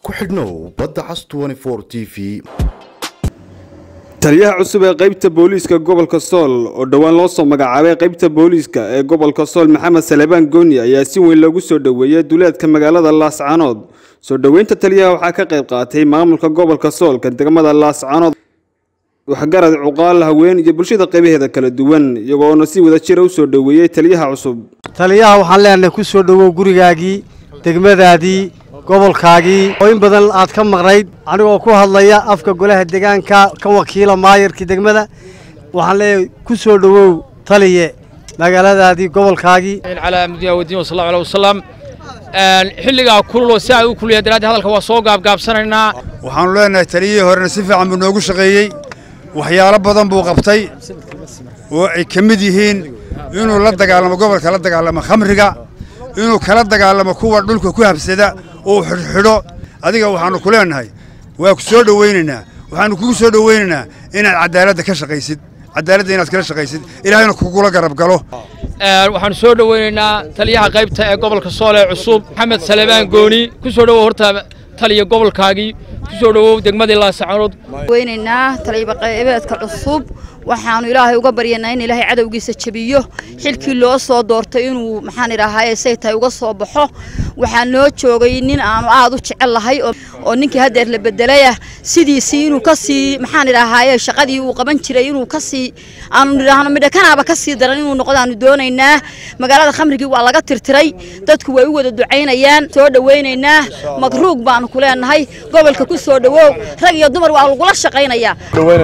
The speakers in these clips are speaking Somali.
ku xidhnow badda cas t v taliyaha cusub ee qaybta booliiska gobolka sool oo dhowaan loo soo magacaabay qaybta booliiska ee gobolka sool maxamed salebaan gooni ayaa si weyn loogu soo dhoweeyey duleedka magaalada laascaanood soo dhoweynta taliyaha waxaa ka qayb qaatay maamulka gobolka soolka degmada laascaanood waxgarad cuqaal haween iyo bulshada qaybaheeda kala duwan iyagoona si wada jira u soo dhoweeyey taliyaha cusub taliyaha waxaan leenahay ku soo dhowow gurigaagii degmadaadii gobolkaagii oo in badan aad ka maqnayd anigoo ku hadlaya afka golaha deegaanka ka wakiila maayarkii degmada waxaan leeyahay ku soo dhowow taliye magaaladaadii gobolkaagii calaa mudina wadiin wasalla aleh wasalam xilligaa kululoo si ay u kulliya daraaddi hadalka waa soo gaabgaabsanaynaa waxaannu leenahay taliyihii horena si fiican buu noogu shaqeeyey waxyaalo badan buu qabtay oo ay ka mid yihiin inuu la dagaalamo gobolka la dagaalamo khamriga inuu kala dagaalamo kuwa dhulka ku habsada oo xidhxidho adiga waxaannu ku leenahay waa ku soo dhowaynaynaa waxaannu kugu soo dhowaynaynaa inaad caddaaladda ka shaqaysid caddaaladda inaad kala shaqaysid ilaahayna kugula garab galo waxaanu soo dhoweynaynaa taliyaha qaybta ee gobolka sool ee cusub maxamed salebaan gooni ku soo dhowow horta taliya gobolkaagii ku soo dhowow degmadii laascaanood weynaynaa taliybaqaybeedka cusub waxaanu ilaahay uga baryanaa in ilaahay cadowgiisa jabiyo xilkii loo soo doortay inuu maxaan idhaahaye say tahay uga soo baxo waxaa noo joogay nin aanu aad u jecel lahay oo ninkii haddeer la bedelayah sidiisii inuu ka sii maxaan idhaahaye shaqadii uu qaban jiray inuu ka sii aanu idhaahno midhakanaaba ka sii daran inuu noqdo aanu doonaynaa magaalada khamrigii waa laga tirtiray dadku way u wada ducaynayaan soo dhowaynaynaa magruug baanu ku leenahay gobolka ku soo dhowow rag iyo dumar waa lagula shaqaynayaa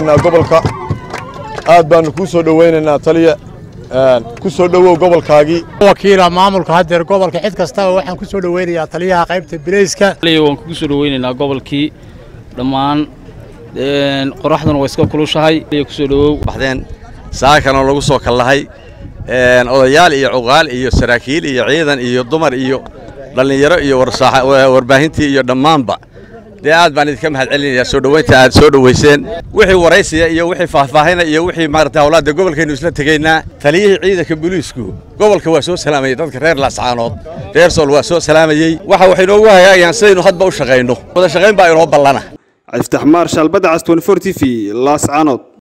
aad baanu kuu soo dhowaynaynaa taliya ku soo dhowow gobolkaagii wakiila maamulka haddeer gobolka cid kastaba waxaan ku soo dhowaynayaa taliyaha qaybta bilayska waan kugu soo dhowaynaynaa gobolkii dhammaan qoraxduna waa iska kulushahay ku soo dhowow baxdeen saakana lagu soo kallahay odayaal iyo cuqaal iyo saraakiil iyo ciidan iyo dumar iyo dhallinyaro iyo warbaahintii iyo dhammaanba dee aad baan idinka mahad celinayaa soo dhowaynta aad soo dhowayseen wixii waraysiya iyo wixii faahfaahina iyo wixii maarata hawlaadda gobolkaynu isla tegaynaa taliyihii ciidanka booliisku gobolka waa soo salaamayey dadka reer laascaanood reer sool waa soo salaamayey waxa waxay inoogu hagaagayaan sidaynu hadba u shaqayno wada shaqayn baa inoo ballana cabdiftax maar shaalbadda cas t v laascaanood